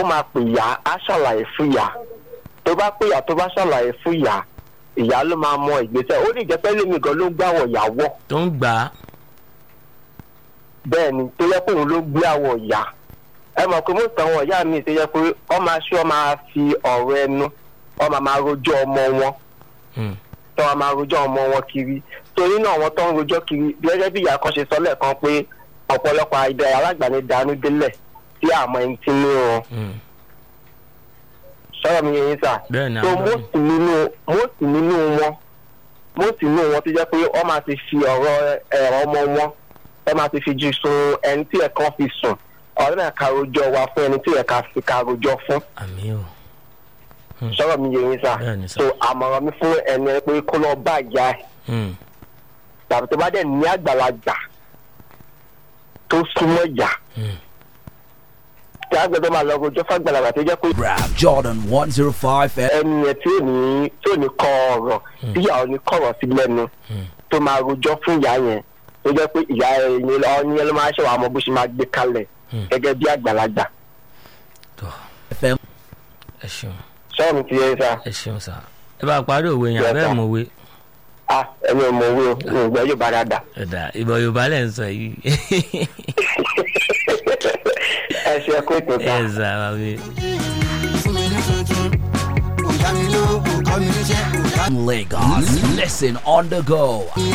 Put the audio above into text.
ó máa pè ìyá á ṣàlàyé fún ìyá tó bá pè ìyá tó bá ṣàlàyé fún ìyá ìyá ló máa mọ ìgbésẹ̀ ó lè jẹ́ pé lèmi gan ló ń gbàwọ̀ ìyàwó tó ń gbà á bẹ́ẹ̀ ni tó yẹ pé òun ló gbé àwọ̀ ìyá ẹ mọ̀ pé mọ́tò àwọn ìyá mi tó yẹ pé ọ máa ṣe ọ máa fi ọ̀rọ̀ ẹnu ọ máa máa rojọ́ ọmọ wọn Hmm. tó wọn máa rojọ́ ọmọ wọn kiri torí náà wọn tó ń rojọ́ kiri gẹ́gẹ́ bí ìyá kan ṣe sọ lẹ́ẹ̀kan pé ọ̀pọ̀lọpọ̀ àìdá alágbàáni dànù délẹ̀ tí àmọ́ ẹni tí ní wọn Hmm. sọ̀rọ̀ mi yẹn sà bẹ́ẹ̀ ni so àwọn bẹ́ẹ̀ most nínú most nínú wọn most nínú wọn tó jẹ́ pé wọ́n máa ti fi ọ̀rọ̀ ẹ̀rọ ọmọ wọn wọ́n máa ti fi ju sun ẹni tí ẹ̀kan fi sùn ọ̀rẹ́ náà ka rojọ́ wa fún ẹni tí ẹ̀ka fi ka rojọ́ fún àmì o sọ̀rọ̀ mi yẹn sà bẹ́ẹ̀ ni sà so àmọ̀ràn mi fún ẹni ẹ pé kó lọ bá ìyá ẹ̀ Hmm. tàbí tó bá dẹ̀ ní àgbàlagbà tó súnmọ́ ìyá Hmm. tí àgbẹ̀dọ̀ máa lọ rojọ́ fàgbàlagbà tó jẹ́ pé Rap Jordan 105 FM. ẹni yẹn tí ò ní tí ò ní kọ ọ̀rọ̀ tí ìyá ò ní kọ̀rọ̀ sí lẹ́nu Hmm. tó máa rojọ́ fún ìyá yẹn tó jẹ́ pé ìyá ẹ̀yìn ọ̀ní ẹ̀ ló máa ṣe wà mọ́ bó ṣe máa gbé kalẹ̀ Hmm. gẹ́gẹ́ bí àgbàlagbà tó FM. ẹ ṣeun sọ́ọ̀ mi ti yẹ sá ẹ ṣeun sà ẹ bá parí òwe yẹn Yes, abẹ́ sir. mọ̀ òwe ah ẹni ò mọ owó o mi ò gbọ́ yóò bá dáadáa ẹ̀dá ìbọn yorùbá lẹ̀ ń sọ yìí ẹ ṣe kó ètò ká. ẹ sà wà mí. fún mi ní tuntun kò dá mi lóhùn kò kọ́ mi níṣẹ́ kò dá Lagos. Listen on the go.